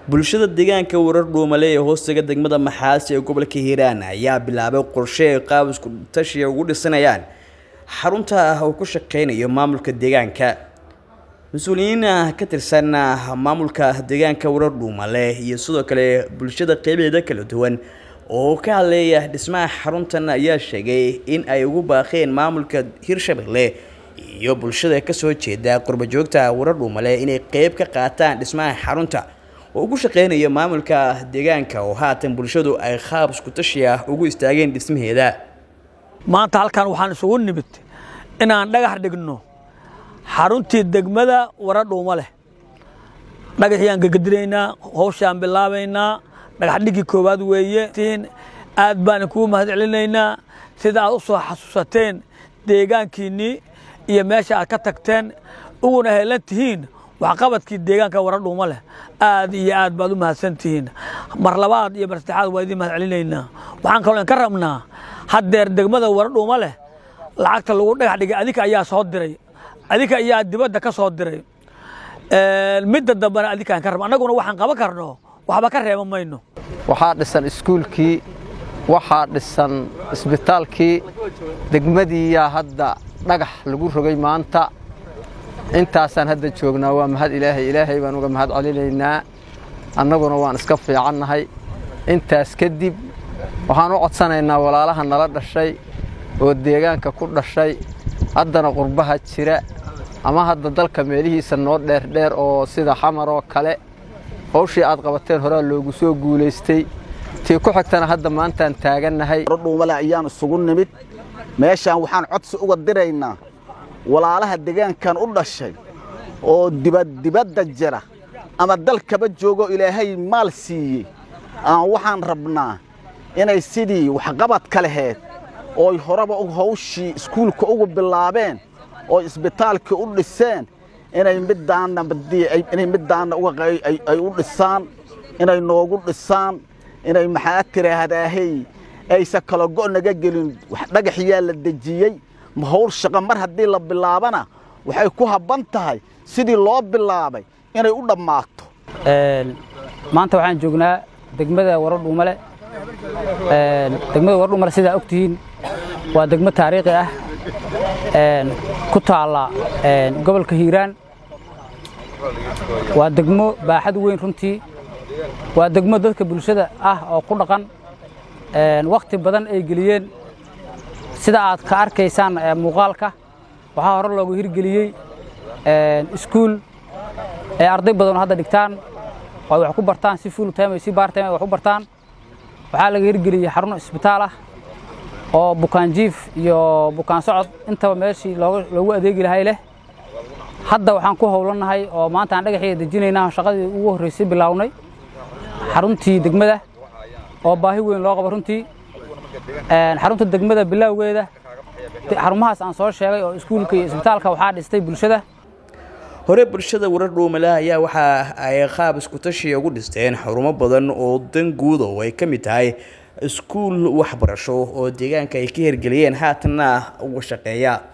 bulshada deegaanka warar dhuumale ee hoostaga degmada maxaasi ee gobolka hiiraan ayaa bilaabay qorshe ay qaab isku tashiya ugu dhisanayaan xarunta uu ku shaqeynayo maamulka deegaanka mas-uuliyiin ka tirsan maamulka deegaanka warar dhuumale iyo sidoo kale bulshada qeybaheeda kala duwan oo ka hadleeya dhismaha xaruntan ayaa sheegay in ay ugu baaqeen maamulka hirshabelle iyo bulshada kasoo jeeda qurbajoogta warar dhuumale inay qeyb ka qaataan dhismaha xarunta oo ugu shaqeynaya maamulka deegaanka oo haatan bulshadu ay qaab isku tashi ah ugu istaageen dhismaheeda maanta halkan waxaan isugu nimid inaan dhagax dhigno xaruntii degmada wara dhuuma leh dhagaxiyaan gegedinaynaa howshaan bilaabaynaa dhagax dhigii koowaad weeye aad baan kugu mahad celinaynaa sida aad u soo xasuusateen deegaankiinnii iyo meesha aad ka tagteen uguna heelan tihiin waxqabadkii deegaanka wara dhuuma leh aad iyo aad baad u mahadsan tihiin mar labaad iyo mar saddexaad waa idiin mahad celinaynaa waxaan kaloo ka rabnaa haddeer degmada wara dhuuma leh lacagta lagu dhagax dhigay adinka ayaa soo diray adinka ayaa dibadda ka soo diray midda dambena adinkaan ka rabna annaguna waxaan qaban karno waxba ka reeba mayno waxaa dhisan iskuulkii waxaa dhisan isbitaalkii degmadiiyaa hadda dhagax lagu rogay maanta intaasaan hadda joognaa waa mahad ilaahay ilaahay baan uga mahad celinaynaa annaguna waan iska fiicannahay intaas kadib waxaan u codsanaynaa walaalaha nala dhashay oo deegaanka ku dhashay haddana qurbaha jira ama hadda dalka meelihiisa noo dheerdheer oo sida xamar oo kale hawshii aad qabateen horaa loogu soo guulaystay tii ku xigtana hadda maantaan taagannahay dhuumale ayaan isugu nimid meeshaan waxaan codsi uga diraynaa walaalaha deegaankan u dhashay oo dibaddibadda jira ama dalkaba joogo ilaahay maal siiyey aan waxaan rabnaa inay sidii waxqabadka laheyd ooy horeba hawshii iskuulka ugu bilaabeen oo isbitaalkii u dhiseen inay middaannainay middaanna ay u dhisaan inay noogu dhisaan inay maxaa tiraahdaahey aysan kala go' naga gelin dhagaxyaa la dejiyey hawl shaqo mar haddii la bilaabana waxay ku habban tahay sidii loo bilaabay inay u dhammaato maanta waxaan joognaa degmada wara dhuumale degmada wara dhuumale sidaa og tihiin waa degmo taariikhi ah ku taalla gobolka hiiraan waa degmo baaxad weyn runtii waa degmo dadka bulshada ah oo ku dhaqan wakhti badan ay geliyeen sida aad ka arkaysaan muuqaalka waxaa hore loogu hirgeliyey iskuul ee arday badan oo hadda dhigtaan oo ay wax ku bartaan si full time si bar time ay wax u bartaan waxaa laga hirgeliyey xarun isbitaal ah oo bukaan jiif iyo bukaan socod intaba meeshii loogu adeegi lahay leh hadda waxaan ku howlannahay oo maanta aan dhagaxii dejinaynaa shaqadii ugu horraysay bilaawnay xaruntii degmada oo baahi weyn loo qabo runtii xarunta degmada bilaawgeeda xarumahaas aan soo sheegay oo iskuulka iyo isbitaalka waxaa dhistay bulshada hore bulshada warar dhuumale ayaa waxa ay qaab isku tashiya ugu dhisteen xarumo badan oo dan guud oo ay ka mid tahay iskuul waxbarasho oo deegaanka ay ka hirgeliyeen haatanna uga shaqeeya